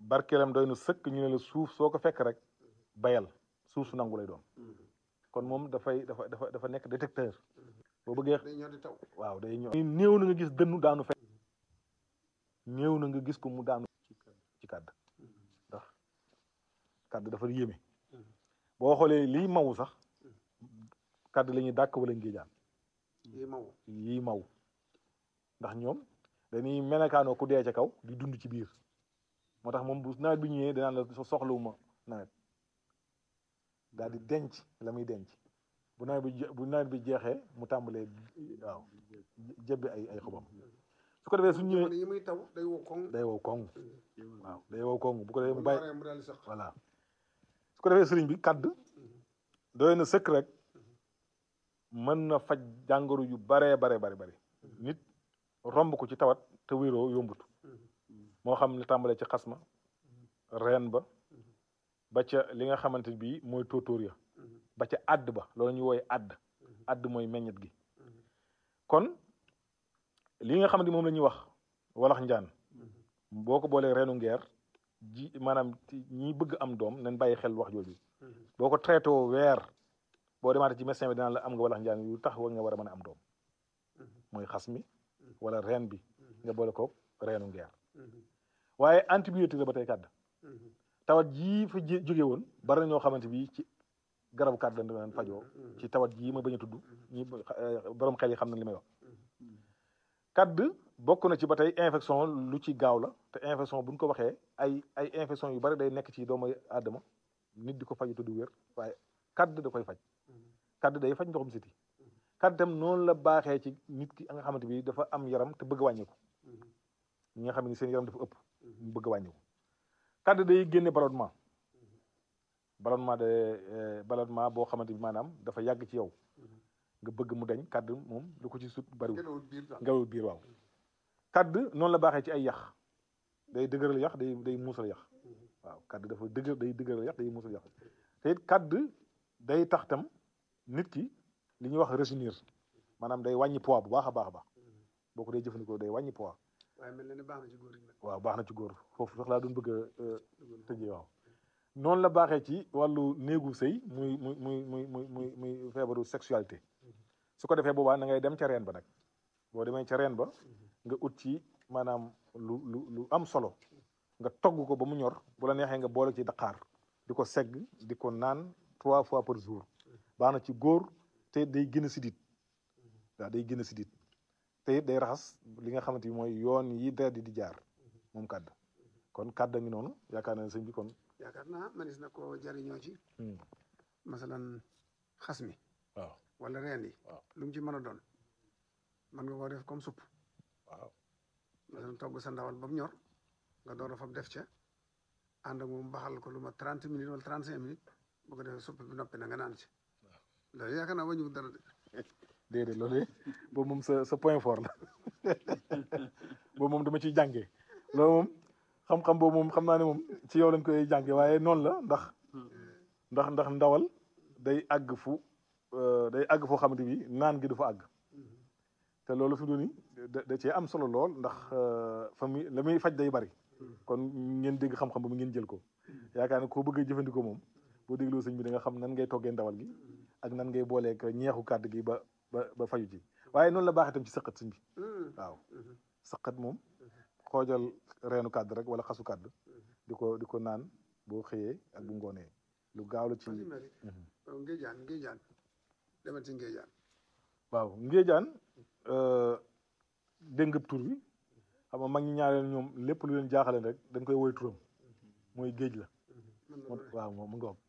barkeelam doy na sëkk ñu ne la suuf soo ko fekk rek bayal suuf su nangu lay doon kon moom dafay dafa dafa dafa nekk détecteur boo bëggee day ñëw di taw waaw day ñëw néew na nga gis dënnu daanu fekk néew na nga gis ko mu daanu ci kàdd ndax kàdd dafa yéeme boo xoolee lii maw sax kàdd la ñuy dàkk wala ngéejaan yi maw yii maw ndax ñoom dañuy melakaanoo ku dee ca kaw di dund ci biir moo tax moom bu nawet bi ñëwee danaan la soxlawuma nawet daal di denc la muy denc bu nawet bi je- bu nawet bi jeexee mu tàmbalee waaw jebbi ay ay xobam su ko defee su ñëwee jamono yi muy taw day wow koŋ day wow koŋ waaw day wow koŋ bu ko defee mu bàyyi waree mu daal di sax voilà su ko defee sëriñ bi kadd doy na sëkk rek mën na faj jàngoro yu baree bare bare bari nit romb ko ci tawat te wéroo yombut moo xam ne tàmbalee ci xasma reen ba ba ca li nga xamante bi mooy tóotóor ya ba ca àdd ba loolu ñuy wooye àdd àdd mooy meññet gi kon li nga xamante moom la ñuy wax walax njaan boo ko boolee reenu ngeer ji maanaam ci ñi bëgg am doom nañ bàyyi xel wax jooju boo ko traité woo weer boo demaatee ci médecin bi dinaan la am nga walax njaan yu tax wa nga war a mën a am doom mooy xas mi wala reen bi nga boole ko reenu ngeer waaye antibiotique la ba tey kàdd tawat jii fa jé- jóge woon bari na ñoo xamante bi ci garabu kàdd lañ daan fajoo ci tawat jii ma bañ a tudd ñi borom xel yi xam na li may wax kàdd bokk na ci ba tey infection lu ci gaaw la te infection bu ñu ko waxee ay ay infection yu bari day nekk ci doomu aadama nit di ko faju te du wér waaye kàdd da koy faj kàdd day faj ndoxum siti kàdd itam noonu la baaxee ci nit ki nga xamante bi dafa am yaram te bëgg a wàññiku ñi nga xam ne seen yaram dafa ëpp mu bëgg a wàññiku kàdd day génne ballonnement ballonnement de ballonnement boo xamante bi maanaam dafa yàgg ci yow nga bëgg mu dañ kàdd moom lu ko ci sut bariwul gelawul biir daal ngelaw biir waaw kàdd noonu la baaxee ci ay yax day dëgëral yax day day muusal yax waaw kàdd dafa dëgër day dëgëral yax day muusal yax te it kàdd day tax tam nit ki li ñuy wax rajeunir maanaam day wàññi poids bu baax a baax a baax boo ko dee jëfandikoo day wàññi poids waaye mel na ne baax na ci góor yi nag waaw baax na ci góor foofu sax laa doon bëgg a tëjee waaw noonu la baaxee ci wàllu néegu sëy muy muy muy muy muy muy muy feebaru sexualité su ko defee boobaa na ngay dem ca reen ba nag boo demee ca reen ba nga ut ci maanaam lu lu lu am solo nga togg ko ba mu ñor bu la neexee nga boole ci daqaar di ko segg di ko naan trois fois par jour baax na ci góor te day gën a sidit waaw day gën a sidit te it day raxas li nga xamante ni mooy yoon yi deret di jaar moom kàdd kon kàdd a ngi noonu yaakaar naa ne sëñ bi kon yaakaar naa manis na ko jariñoo ci masalan xas mi waaw wala reen yi waaw. lu mu ci mën a doon man nga koo def comme supp waaw masalan togg sa ndawal ba mu ñor nga door a fab def ca ànd ak moom baxal ko lu ma trente minutes wala trente cinq minutes bu ko defee supp bi noppi na nga naan ci loolu yaakaar naa wàññiwul dara de déedéet loolu de boobu moom sa sa point fort la boobu moom dama ciy jàngee loolu moom xam-xam boobu moom xam naa ne moom ci yow lañ koy jànge waaye noonu la ndax ndax ndax ndawal day àgg fu euh, day àgg foo xamante bi naan gi du fa àgg te loolu fi mu ni da da cee am solo lool ndax euh, fa muy la muy faj day bari kon ngeen dégg xam-xam ba mu ngeen jël ko yaakaar ne koo bëgg a jëfandikoo moom boo dégloo sëñ bi da nga xam nan ngay toggee ndawal gi ak nan ngay booleek ñeexu kàdd gi ba ba ba faju ci waaye noonu la baax itam ci sëqat sëñ bi waaw sëqat moom xoojal reenu kàdd rek wala xasu kàdd di ko di ko naan boo xëyee ak bu ngoonee lu gaaw la ci Fasi mari ngéejaan ngéejaan demal ci ngéejaan waaw ngéejaan dégg nga tur bi xam nga mag ñi ñaareel ñoom lépp lu leen jaaxale rek dañ koy woy turam mooy géej la mën na moo doon waaw moom mu nga wax